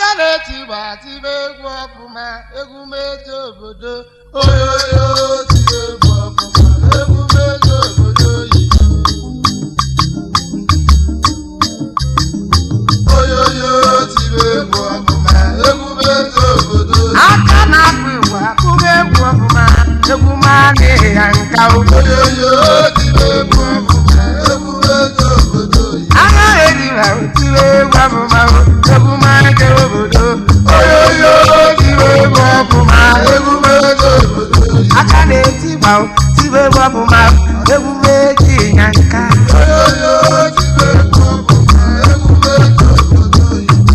aka na-eti igba tibe egwu ọfụma egwu meje obodo oyoyo tibe egwu ọfụma egwu meje obodo oyibo oyoyo tibe egwu ọfụma egwu meje obodo oyibo aka na-akpụ igwe akụba egwu ọfụma egwu ma adịghị ya nka ụlọ oyoyo tibe egwu ọfụma egwu meje obodo oyibo agha eriba tiri egwu ọfụma egwu ma eke obodo oyoyo tibe egwu ọfụma egwu meje obodo oyibo aka na-eti gba tibe egwu ọfụma egwu ma eji ya nka oyoyo tibe egwu ọfụma egwu meje obodo oyibo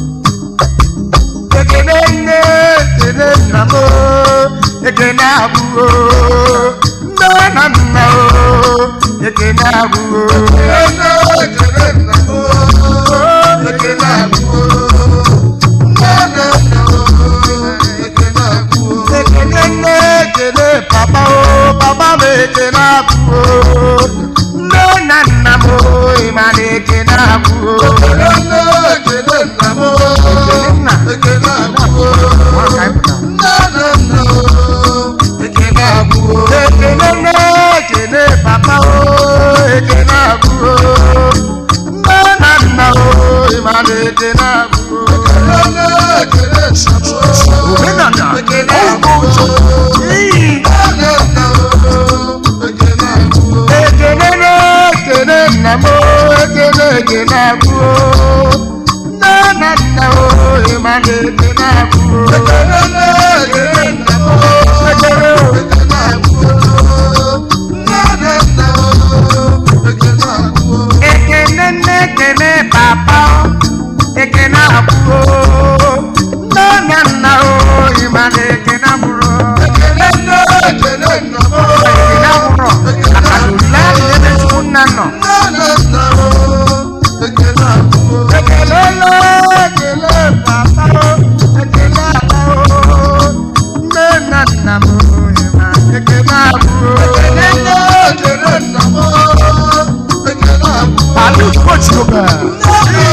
ekene nne ekene nna m o, ekene abụọ nne na nna o ekene abụọ Ekene ekele nna m oo, ekele abụọ. Nne na nna oo, ekele abụọ. ekene nne ekene papa o papa m ekene abụọ nne na nna m o ịma na ekene abụọ Ekele nne ekele nna m oo, ekele abụọ. Nne na nna oo, ekele abụọ. ekene nne ekene papa o ekene abụọ nne na nna o ịma na ekene abụọ Ekele nne ekele nna m oo, Omenala. ekele abụọ. Iyi. Nne na nna oo, ekele abụọ. ekene na ekene nna m o, ekene ekene abụọ nne na nna o ịma na ekene abụọ Ekele nne ekele nna m oo, ekene o. ekele abụọ. Nne na nna oo, ekele abụọ. ekene nne ekene papa o ekene abụọ nne na nna o ịma na ekene abụọ Ekele nne ekele nna m oo, ekene abụọ maka na olile ahụ ebe chukwu nna nọ nne na nna oo, ekele abụọ. ekele nne ekele papa o ekele aba o nne na nna m o ịma ekene abụọ Ekele nne ekele nna m oo, ekele abụọ. Palu Kochioba. Nne na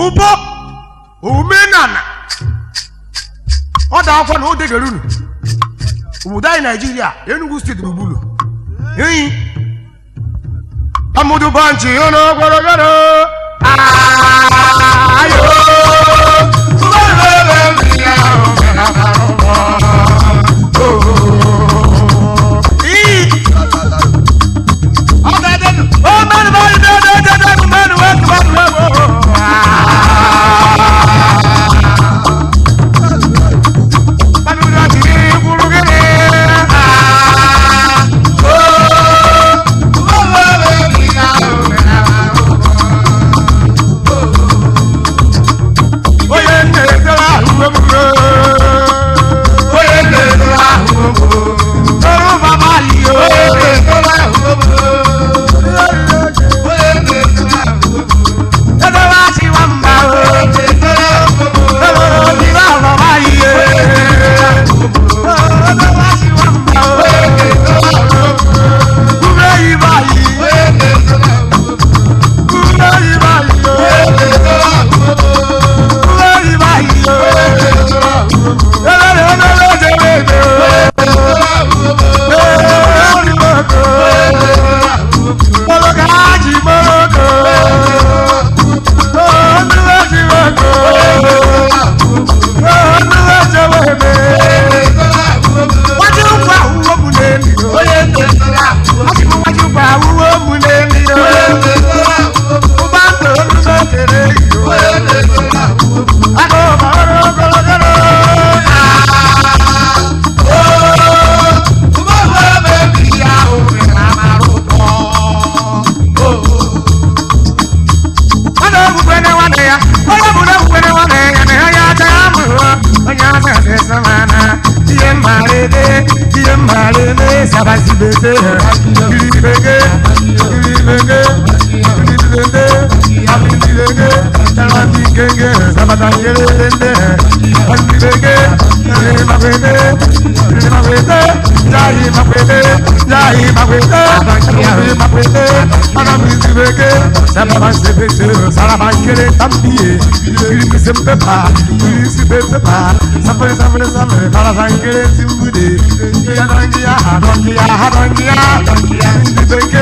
ụbọ omenala ọ da akwa na o degara unu obodo anyị naijiria enugu steeti gburugburu enyi amudu banchi ọnụ gwaragara ayo onye na-etere ahụ emume onye na-etere ahụ emume ọrụ baba liyo edebe achị nwamba edebe obi na baba liyo edebe achị nwamba ure yiba yi ure yiba yi ure yiba yi ọ na-egbukwe nwanne ya onye bụ na-egbukwe nwanne ya na onye acha ya mụrụ onye asa asịsa mana ihe mmarịde ihe mmarịde sabazibete kiribege kiribege kiribege abibirege talabikenge sabatangirende abibirege makwete makwete jahi makwete jahi makwete jahi makwete anamizibege sababasebete sarabakere tambiye kirikisempepa kirisipepepa sapere sapere sapere parasangere simbude yanangiya hadongiya hadongiya ndibeke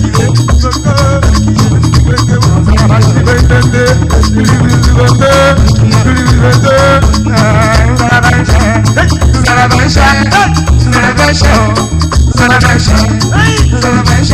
sarabasibetende kiribisibete kiribisibete sarabashe sarabashe sarabashe sarabashe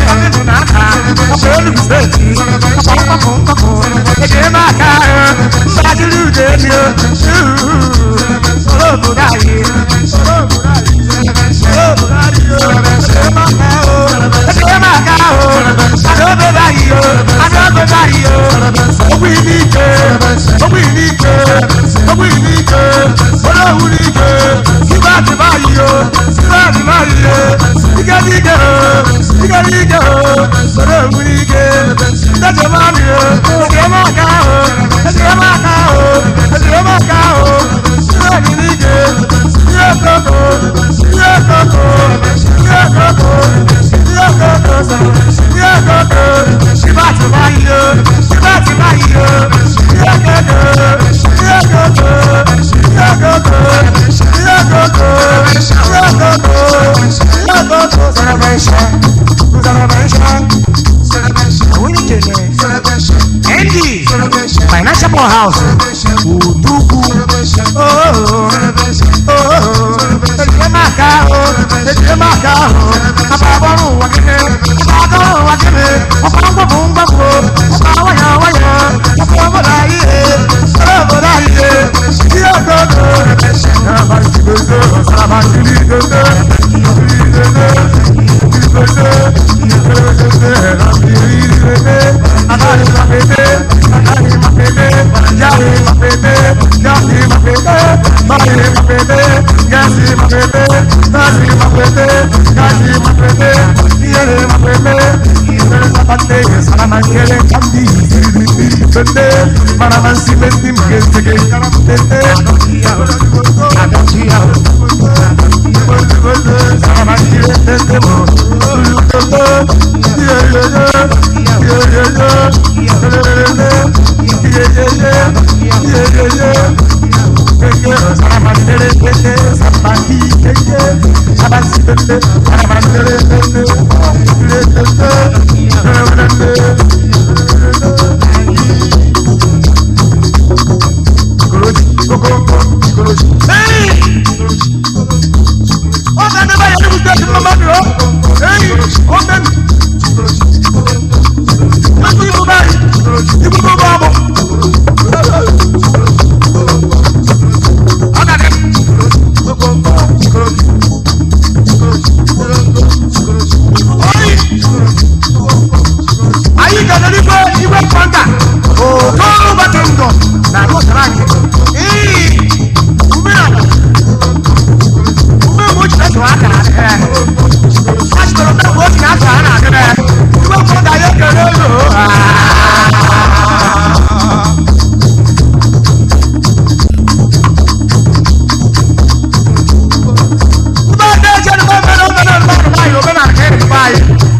Andy, financial house, Udugu, oh, oh, Ejemaka, oh, Ejemaka, oh, Ababonu wakene, Ababonu wakene, Ọkọ̀ngbọ̀gbọ̀ ngbọ̀gbọ̀, ọkọ̀ wáyà wáyà, ọkọ̀ bọ̀dà yìí, ọkọ̀ bọ̀dà yìí, tí ó gbọ́dọ̀, Sábà ti gbèsè, sábà ti rí gbèsè, rí gbèsè, rí gbèsè, rí gbèsè, rí gbèsè, Adari mapete, adari mapete, jari mapete, jari mapete, bari mapete, gasi mapete, gasi mapete, gasi mapete, yere mapete, yere zapate, salama kele kandi, bende, para mansi besti mkete ke karamtete, adonkia, salama kele tete mo, ulukoto, yere yere, yere yere, yere yere, yere yere, anyị ga-edere igwe igwe kwanta otoru bata ndụ na agụsara anyị ii umeala ume mgbe ochie na-eso aka adịghị a chọrọ mgbe mgbe ochie na-eso ha na-adịghị igwe kwanta anyị ekele ụlọ Mgbe ndị eji edebe mmiri omenala mmadụ nwaanyị omenala ka edebe anyị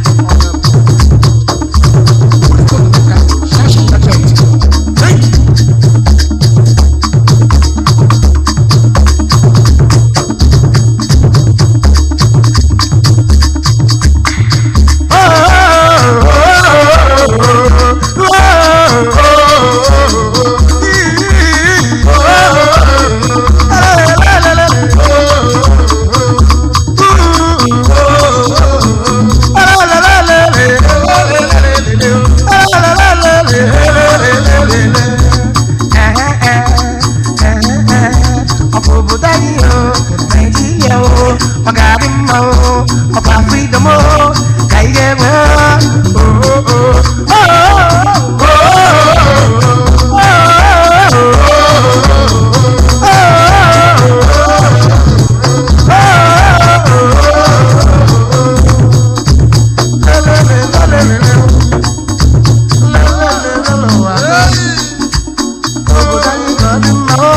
obodo anyị o naijiria o ọ ga-adị mma o ọkwa freedom o ka ị ga-enwe obodo anyị ga-adị mma o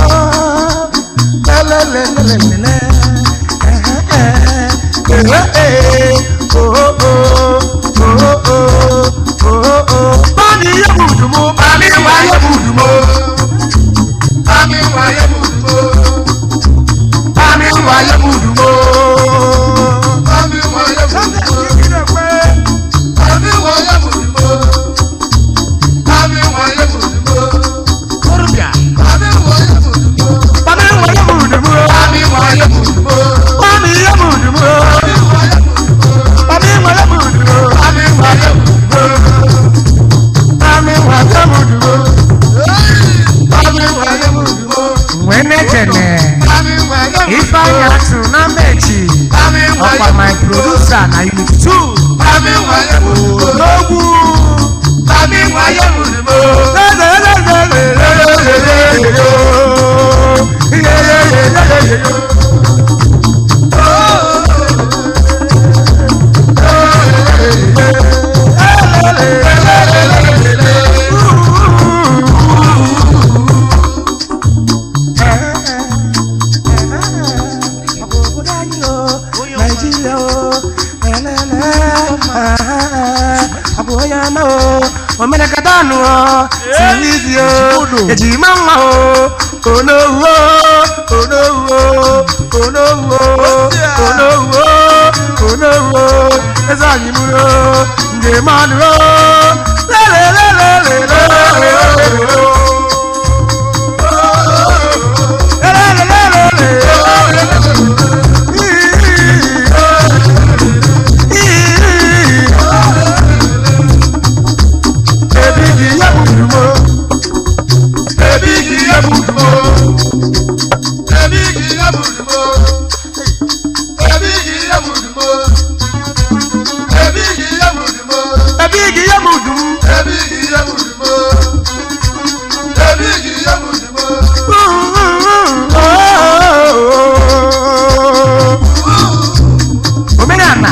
Bani ye budumo, bani wa ye budumo, Ami waye mudumo, bani wa ye budumo. ami waye mudumo, ami waye mudumo, ami waye mudumo, Korobia, ami waye mudumo, bani wa ye budumo, ami waye mudumo, bani ye budumo, ami waye mudumo, bani wa ye budumo, ami waye mudumo, bani wa ye budumo. ami waye mudumo, Wene kene, ami waye Ifeanyi mudumo, Atu na Mechi, ami waye ọkwa my producer na unit 2. ami waye mudumo, N'ogwu. ami waye mudumo. omenekatanu o sirizi o ejima nwa o onowu o onowu o onowu o onowu o onowu o eze anyị mụrụ o njem ọnụ o lelelelelelele Ebighị ya budumo, Ebighị ya budumo, ebighị ya budumo, ebighị ya budumo, ebighị ya budumo, ebighị ya budum. ebighị ya budumo, ebighị ya budumo. Omenala.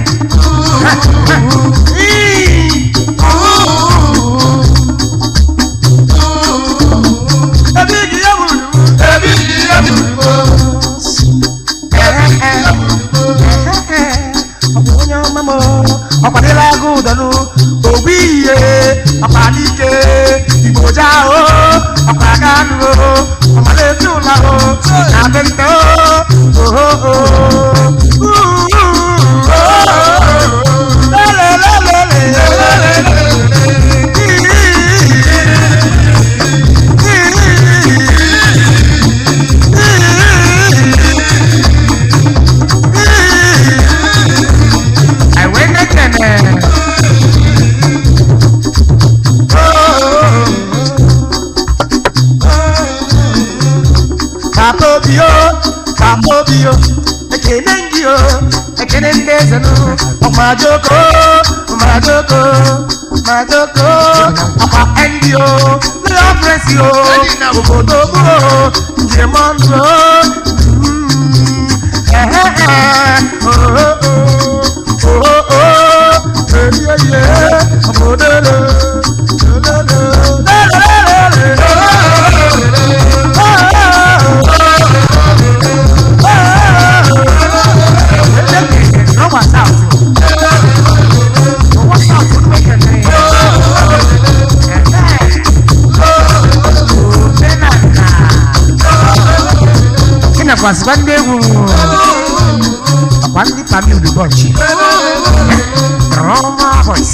Ebighị ya budum. Ebighị ya budumo, Ọkwa onye ọma m ọkwadịla agụ ụdọnụ ogbu ihe ọkwadike igbo jahụ ọkwa aga anụ ọmala ezi ụla na adị nte o obi o papa obi o ekene gị o ekene ndị eze nụ ọmajoko ọmajoko ọmajoko ọkwa ndị o ndị ọfresi o obodo gboo njem ọnụ o Mm, ehe, ehe, oh, oh, oh, oh, oh, eh, yeah, yeah, obodo lo, lo, lo, lo, lo, lo, lo, lo, kwasịkwa ndị egwu ọkwa ndị pami udubọchi rọma voice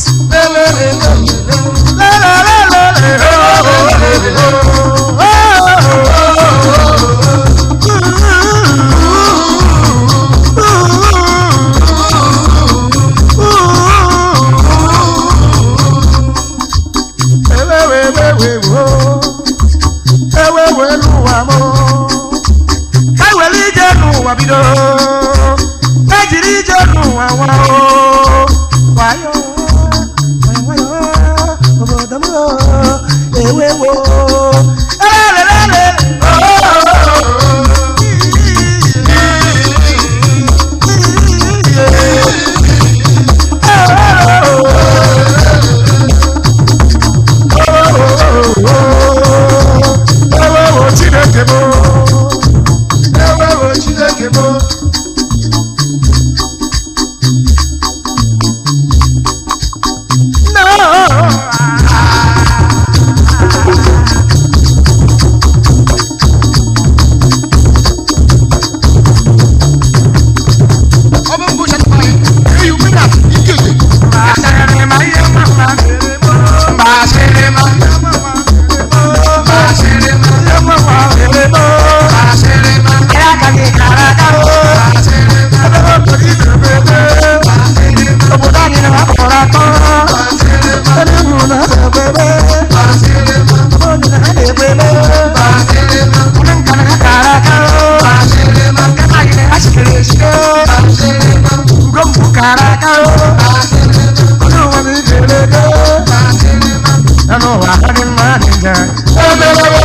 ewewe n'ụwa m ka were ije n'ụwa bido ka jiri ije n'ụwa nwa o wayo wayo obodo m ewewo elelelele ewewo chineke m ewewo chineke m ọ bụ mbụ chatụpa ya eyi ume na ike ike Ebele